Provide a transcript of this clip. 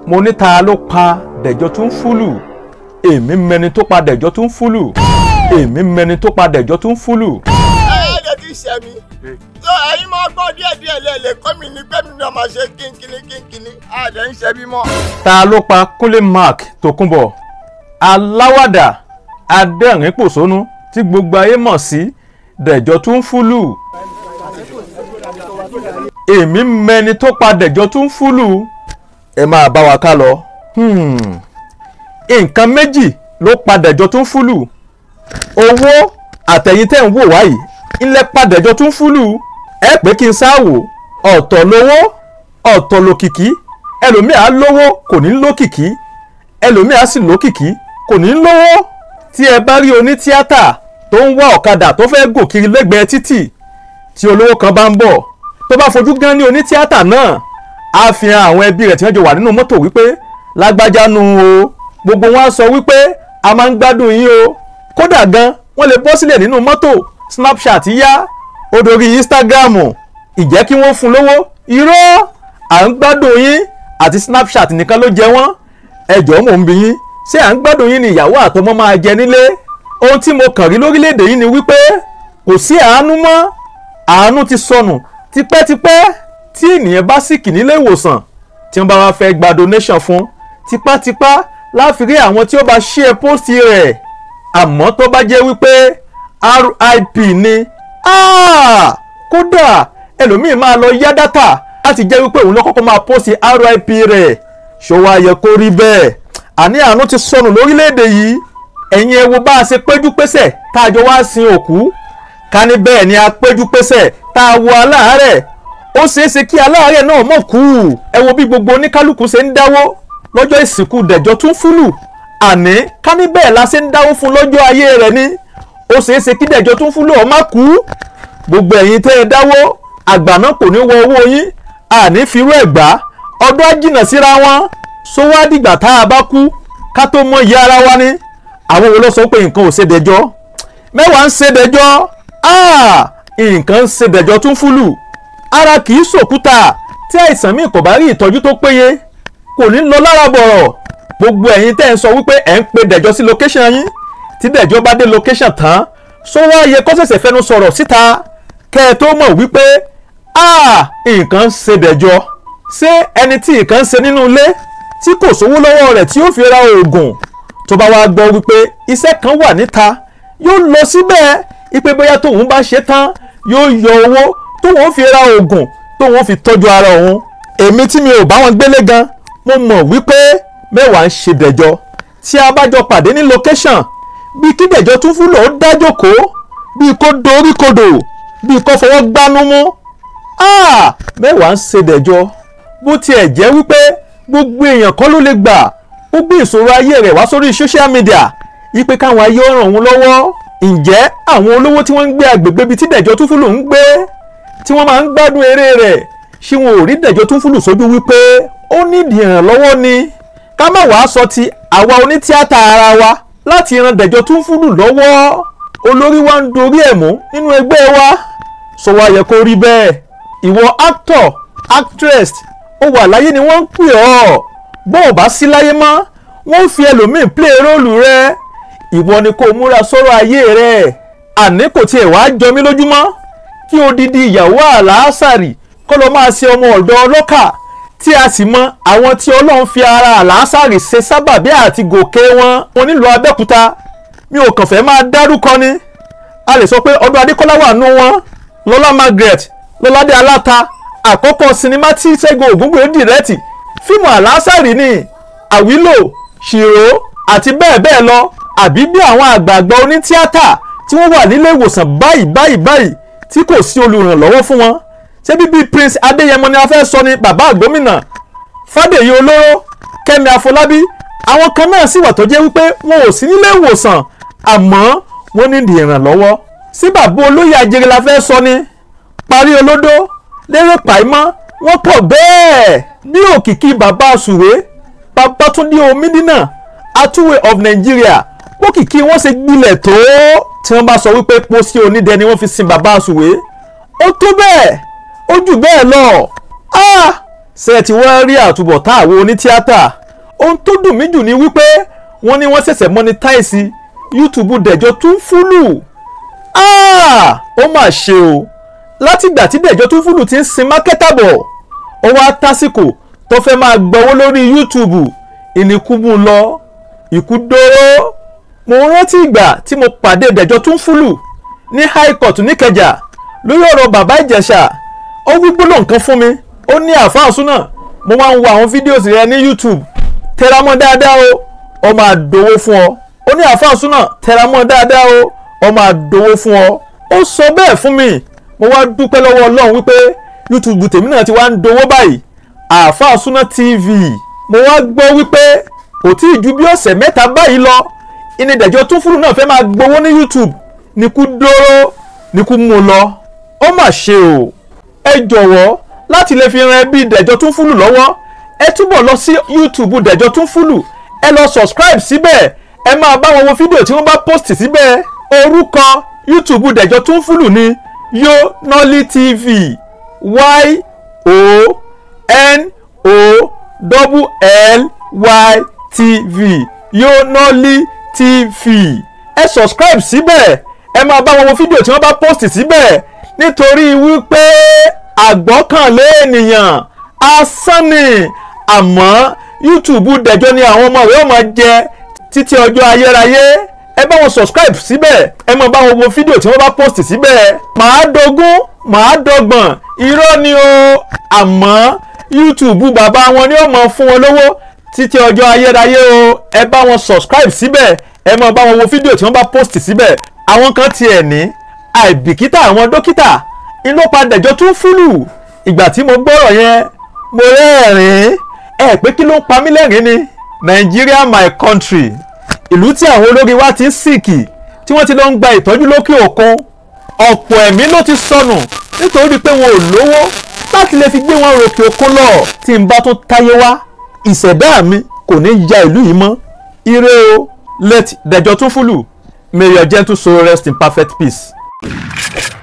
mo ní ta ló pa dẹ̀jọ́ tún fúlù èmi mẹni tó pa dẹ̀jọ́ tún fúlù èmi mẹni tó pa dẹ̀jọ́ tún fúlù. ẹ̀ẹ́dẹ̀ ti ṣẹ̀ mí. tó ẹ̀yin máa gbọ́ díẹ̀ díẹ̀ lẹ́lẹ̀ kọ́ mi ní pé mi náà máa ṣe kínkínní kínkínní àdẹ̀ ń ṣe bí mọ́. ta ló pa kúnlé mark tòkunbọ̀ aláwàdà adẹ́rìn-pòṣónú tí gbogbo ayé mọ̀ sí dẹ̀jọ́ tún fúlù èmi mẹni tó pa dẹ̀jọ́ tún fúlù ẹ máa bá wa ká lọ. Hmm. nǹkan méjì ló pa dẹ̀jọ́ tún fúlù owó àtẹ̀yìn tẹ̀ ń wò wáyìí ńlẹ̀ pa dẹ̀jọ́ tún fúlù ẹ pé kí n sáwò ọ̀tọ̀ lówó ọ̀tọ̀ lòkìkí ẹlòmíà lówó kò ní lókìkí ẹlòmíà sì lókìkí kò ní lówó tí ẹ bá rí onítíátà tó ń wá ọ̀kadà tó fẹ́ gòkiri lẹ́gbẹ̀ẹ́ títì tí olówó kan bá ń bọ̀ tó bá fojú gan ní onítíátà náà á fi hàn àwọn ẹbí rẹ̀ tí wọ́n jọ wà nínú mọ́tò wípé lágbájá nu o gbogbo wọn á sọ wípé a máa ń gbádùn yín o kódà gan wọ́n lè bọ́ sílẹ̀ nínú mọ́tò snapchat yá ó dorí instagram ìjẹ́ kí wọ́n fún lówó irọ́ à ń gbádùn yín àti snapchat nìkan ló jẹ wọ́n ẹjọ́ mò ń bi yín ṣé à ń gbádùn yín ni ìyàwó àtọmọ máa jẹ nílé ohun tí mo kàn rí lórílẹ̀‐èdè yìí ni wípé kò sí àánú mọ́ àánú ti sọnù tipẹ́tipẹ́ tí ènìyàn bá sìkì nílé ìwòsàn tí wọ́n bá wá fẹ́ gba donation fún tipátipá láfi rí àwọn tí ó bá share post rẹ̀ àmọ́ tó bá jẹ́ wípé RIP ni ah, kódà ẹlòmíín máa lọ yá dátà láti jẹ́ wípé òun ló kọ́kọ́ máa post RIP rẹ̀ ṣòwò ayẹ kó rí bẹ́ẹ̀ àní àánú ti sọnù lórílẹ̀‐èdè yìí ẹ̀yin ẹ wo bá a ṣe péjú pésẹ̀ tá a jọ wá sin òkú ká ní bẹ́ẹ̀ ni a péjú pésẹ̀ tá a wo aláàárẹ̀ ó ṣeé ṣe kí aláàárẹ̀ náà mọ̀ kú ẹ wo bí gbogbo oníkálukú ṣe ń dáwó lọ́jọ́ ìsìnkú dẹ̀jọ́ tún fúlù àní ká ní bẹ́ẹ̀ la ṣe ń dáwó fún lọ́jọ́ ayé rẹ̀ ni ó ṣeé ṣe kí dẹ̀jọ́ tún fúlù ó má kú gbogbo ẹ̀yin tẹ́ ẹ dáwó àgbà náà kò ní wọ owó yín àní firú ẹ̀ gbá ọdún àjìnà síra wọn sówó àdìgbà tá a bá kú ká tó mọ iye ara wa ni àwọn wo ló sọ pé nǹkan ò ṣe dẹjọ́ mẹ́wàá ń ṣe dẹjọ́ nǹkan ń ṣe dẹjọ́ tún fúlù ara kì í ṣòkúta tí àìsàn míì kò bá rí ìtọ́jú tó péye kò ní lọ lára bọ̀rọ̀ gbogbo ẹ̀yin tẹ́ ń sọ wípé ẹ̀ ń pe dẹ̀jọ́ sí location yín tí dẹ̀jọ́ bá dé location tán sówó ayẹ kó ṣẹ̀ṣẹ̀ fẹnu sọ̀rọ̀ síta kẹ́ ẹ tó mọ̀ wípé nǹkan ń ṣe dẹ̀jọ́ ṣé ẹni tí nǹkan ń ṣe nínú ilé tí kò sówó lọ́wọ́ rẹ̀ tí ó fi ra oògùn tó bá wá gbọ́ wípé iṣẹ́ kan wà níta yóò lọ síbẹ̀ ipe bóyá tóun bá ṣe tán yóò yọ owó tóun fi ra oògùn tóun fi tọ́jú ara òun èmi tí mi ò bá wọn gbélé gan mo mọ̀ wípé mẹ́wàá ń ṣe dẹ̀jọ́ tí a bá jọ pàdé ní location bí kí dẹ̀jọ́ tún fúlò ó dájókòó bí kò dorí kodò bí kò fọwọ́ gbánú mú mẹ́wàá ń ṣe dẹ̀jọ́ bó tiẹ̀ jẹ́ wípé gbogbo èèyàn kọ́ ló lè gbà ó gbé ìṣòro ayé rẹ̀ wá sórí social media ipe káwọn ayé ó ràn wọ́n lọ́wọ́ ǹjẹ́ àwọn olówó tí wọ́n ń gbé agbègbè bíi tí dẹ̀jọ́ tún fúlù ń gbé tí wọ́n máa ń gbádùn eré rẹ̀ ṣé wọn ò rí dẹ̀jọ́ tún fúlù sójú wípé ó nídìí ìrànlọ́wọ́ ni ká má wàá sọ ti àwa onítíátà ara wa láti ran dẹ̀jọ́ tún fúlù lọ́wọ́ olórí wa ń dorí ẹ̀ mú nínú ẹgbẹ́ wa sọ wá yẹ kó rí bẹ́ẹ̀ ìwọ actor actress ó wà láyé ni wọ́n ń pè ọ́ bó o bá sí láyé mọ́ wọ́n ń fi ẹlòmíín play róòlù rẹ ìwọ ni kó múra sọ́rọ̀ ayé rẹ àní kò tiẹ̀ wá jọ mí lójúmọ́ kí odidi ìyàwó àlàásàrì kọ́ ló máa ṣe ọmọ ọ̀dọ́ ọlọ́kà tí a sì mọ àwọn tí ọlọ́run fi ara àlàásàrì ṣe sábàbí àti gòkè wọn wọn nílùú abẹ́òkúta mi ò kàn fẹ́ máa dárúkọ ni a lè sọ pé ọdún adékọ́lá wà nù wọn lọ́lá margaret lọ́ládé aláta àkọ́kọ́ sinimá tí ṣẹ́gun ògúngbè dìrẹ́tì fíìmù àlàásàrì ni àwílò ṣìró àti bẹ́ẹ̀ bẹ́ẹ̀ lọ àbí bí àwọn àgbààgbà onítíátà tí wọ́n wà nílé ìwòsàn báyìí báyìí báyìí tí kò sí olùrànlọ́wọ́ fún wọn ṣé bíbí prince adéyẹmọ ni a fẹ́ sọ ni bàbá àgbómìnà fàdèyí olóró kẹ́mi àfọlábí àwọn kan náà sì wà tó jẹ́ wípé wọn ò sí nílé ìwòsàn àmọ́ wọ́n ní ìdí ìrànlọ́wọ́ sí bàbá olóyè ajere la fẹ́ sọ ni parí olódó lérè pàìmọ́ wọ́n pọ̀ bẹ́ẹ̀ bí òkìkí bàbá àsùwé babatunde omidina atúwé of nigeria òkìkí wọ́n ṣe gbilẹ̀ tó tí wọ́n bá sọ wípé pósí onídẹ ni wọ́n fi sin bàbá àsùwé ó tó bẹ́ẹ̀ ó jù bẹ́ẹ̀ lọ ṣé ẹ ti wá rí àtúbọ̀tán àwọn onítíátà ohun tó dùn mí jù ni wípé wọ́n ní wọ́n ṣẹ̀ṣẹ̀ monetize YouTube dẹ̀jọ́ tún fúlù Ah! ó mà ṣe o látìgbà tí dẹ̀jọ́ tún fúlù ti ń sin mákẹ́tà bọ̀ ó wá tásìkò tó fẹ́ máa gbowó lórí YouTube ìníkúbù lọ ìkú dóró mo rántí ìgbà tí mo pàdé dẹ̀jọ́ tún fúlù ní high court níkẹjà lórí ọ̀rọ̀ bàbá ìjẹ̀ṣà ó wí gbólóhùn kan fún mi ó ní àfáà súnà mo máa ń wo àwọn fídíòsì rẹ ní YouTube tẹramọ́ dáadáa o ó máa dowó fún ọ ó ní àfáà súnà tẹramọ́ dáadáa o ó máa dowó fún ọ ó sọ bẹ́ẹ̀ fún mi mo wá dúpẹ́ lọ́wọ́ ọlọ́run wípé YouTube tèmi náà ti wá ń dowó báyìí àfáà súnà TV mo wá gbọ́ wípé kò tí ì ju bí ọ̀sẹ̀ mẹ́ta báyìí lọ ìnìdẹ̀jọ́ tún fúlù náà fẹ́ máa gbowó ní YouTube níkú dóró níkú mú lọ ó mà ṣe o ẹ jọ̀wọ́ láti lè fi ran ẹbí dẹ̀jọ́ tún fúlù lọ́wọ́ ẹ túbọ̀ lọ sí YouTube dẹ̀jọ́ tún fúlù ẹ lọ subscribe síbẹ̀ ẹ máa bá wọn wo fídíò tí wọ́n bá post síbẹ̀ orúkọ YouTube dẹ̀jọ́ tún fúlù ní Yonoli TV y o n o double l y tv Yonoli TV ẹ subscribe síbẹ̀ ẹ máa bá wọn wo fídíò tí wọ́n bá post síbẹ̀ nítorí wípé àgbọ́kànlé ènìyàn asán ni àmọ́ YouTube dẹ̀jọ́ ni àwọn ọmọ rẹ̀ ó máa jẹ títí ọjọ́ ayérayé ẹ bá wọn subscribe síbẹ̀ ẹ máa bá wọn wo fídíò tí wọ́n bá post síbẹ̀ màá dogún màá dọgbọ̀n irọ́ ni o àmọ́ YouTube bàbá wọn ni ó máa fún wọn lówó títí ọjọ́ ayérayé o ẹ bá wọn subscribe síbẹ̀ ẹ máa bá wọn wo fídíò tí wọ́n bá post síbẹ̀ àwọn kan tiẹ̀ ní àìbìkítà àwọn dókítà inú padà jọ tún fúlù ìgbà tí mo gbọ́rọ̀ yẹn mo rẹ́rìn-ín ẹ pé kí ló ń pa mí lẹ́rìn ni Nigeria my country ìlú tí àwọn olórí wa ti ń sìkì tí wọ́n ti lọ ń gba ìtọ́jú lókè òkun ọ̀pọ̀ ẹ̀mí ló ti sọnù nítorí pé wọn ò lówó láti lè fi gbé wọn ròkè òkun lọ tí n bá tún táyé wá ìṣẹ̀dá mi kò ní ya ìlú yìí mọ́ ire o let dẹjọ́ tún fúlù may your gentle soul rest in perfect peace.